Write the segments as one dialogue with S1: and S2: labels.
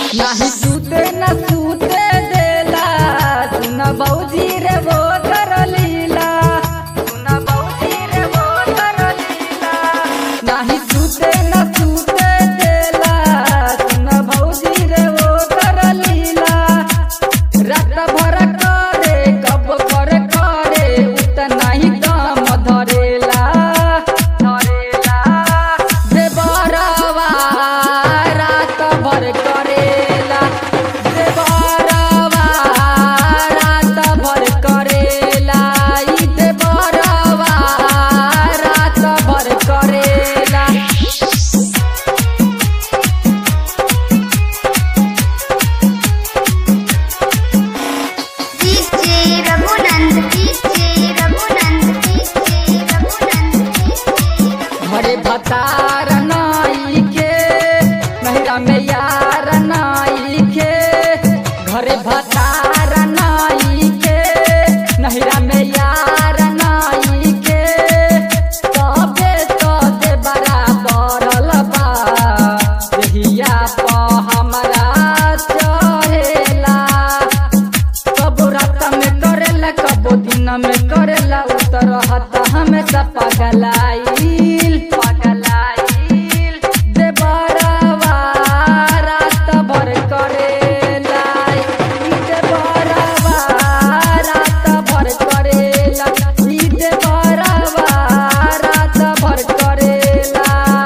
S1: नाही सूते न सूते देला सुन बौजी रे वो कर लीला सुन बौजी रे वो कर लीला नाही सूते न सूते देला सुन बौजी रे वो कर लीला रात भर करे कब कर करे उतना ही दम धरेला धरेला देवरवा रात भर करेला देवरवा रात भर करेला ई देवरवा रात भर करेला
S2: DJ Raghunand DJ Raghunand DJ Raghunand
S1: घरे भतार नाई के नहरा में यार नाई के घरे भतार नाई के नहरा में यार नाई के तबे तो दे बराबर बा देहिया प हमरा चढ़ेला कबो रात में करेला कबो दिन में करेला उतर हता हमेशा पगलाइल पगलाइल देवरवा रात भर करेला ई देवरवा रात भर करेला ई देवरवा रात भर करेला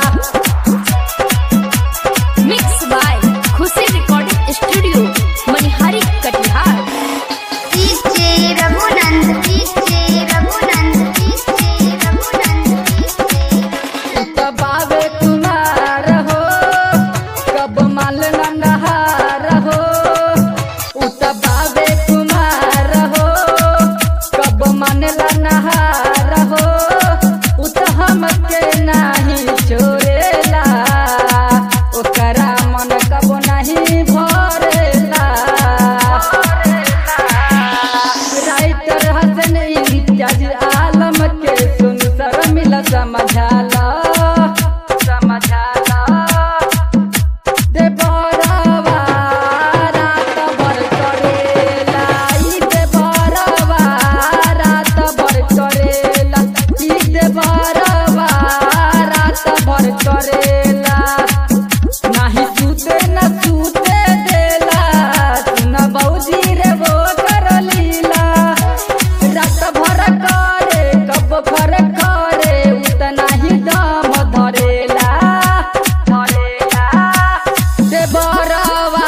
S3: mix by Khushi recording studio Manihari Katihar
S2: DJ Raghunand DJ Raghunand DJ Raghunand DJ
S1: बाबे कुमार हो कब माल नंदहार हो उत बाबे कुमार हो कब मन नहार हो उत हमके नाही छोड़ेला ओकरा मन कब नहीं भरेला राइटर हसन इम्तियाज आलम के सुन सर मिल समझाला समझाला देवरवा रात भर करेला ई देवरवा रात भर करेला ई देवरवा रात भर करेला नाही सूते न सूते देला सुन बौजी रे वो कर लीला रात भर करे कब भर करे उतना ही दम धरेला धरेला देवरवा